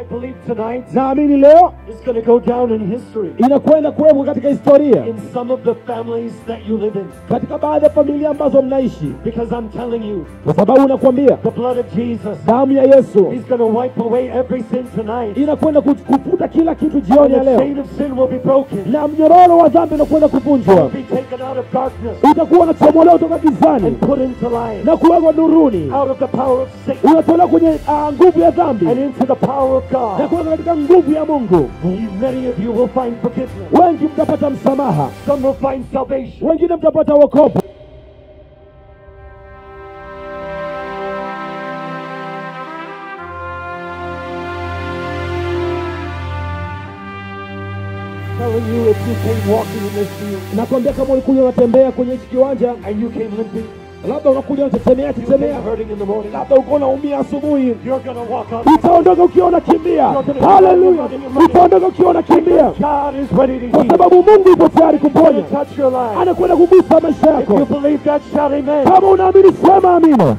I believe tonight naamini leo is going to go down in history. inakwenda kuwekwa katika historia In some of the families that you live in. katika baadhi ya familia ambazo mnaishi Because I'm telling you, kwa sababu nakwambia the blood of Jesus, damu ya yesu He's going to wipe away every sin tonight. inakwenda ku- kufuta kila kitu And jioni ya the leo chain of sin will be broken. na mnyororo wa dhambi unakwenda kuvunjwa Be taken out of darkness utakuwa unachomolewa toka gizani and put into life. na kuwekwa nuruni Out of the power of Satan unatolewa kwenye ah, nguvu ya dhambi and into the power of na God. kuweka katika nguvu ya mungu Many of you will find forgiveness. wengi mtapata msamaha Some will find salvation. wengine mtapata wokovu Telling you if you came walking in this field nakwambia kama ulikuja unatembea kwenye hichi kiwanja and you came limping, labda unakuja unatetemea you came tetemea hurting in the morning, labda uko unaumia asubuhi you're going to walk up. utaondoka ukiwa unakimbia haleluya utaondoka ukiwa unakimbia God is ready to kwa heal. sababu mungu yupo tayari He's going kuponya to touch your life. anakwenda kugusa maisha If you yako believe that, shout amen. kama unaamini sema amina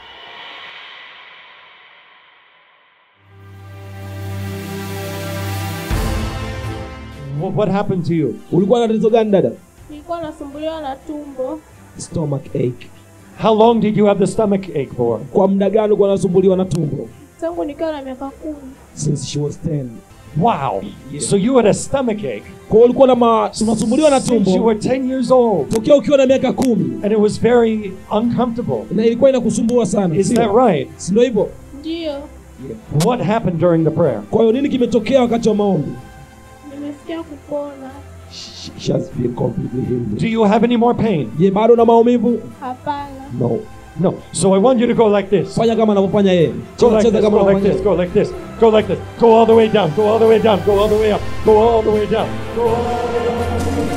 What, what happened to you? ulikuwa na tatizo gani dada nilikuwa nasumbuliwa na tumbo stomach ache How long did you have the stomach ache for? kwa muda gani ulikuwa unasumbuliwa na tumbo tangu nikiwa na miaka kumi since she was 10 Wow. So you had a stomach ache kwa hiyo ulikuwa na ma- unasumbuliwa na since you tumbo were 10 years old. tokea ukiwa na miaka kumi And it was very uncomfortable. na ilikuwa inakusumbua sana Is sio? that right? Si ndio hivyo ndiyo What happened during the prayer? kwa hiyo nini kimetokea wakati wa maombi nimesikia kupona She- she has been completely healed. Do you have any more pain? je bado na maumivu hapana no No. So I want you to go like this. fanya kama anavyofanya yeye Go cheza like cheza this, kama go like anavyofanya this, go like this, go like this. Go all the way down, go all the way down, go all the way up, go all the way down, go all the way up.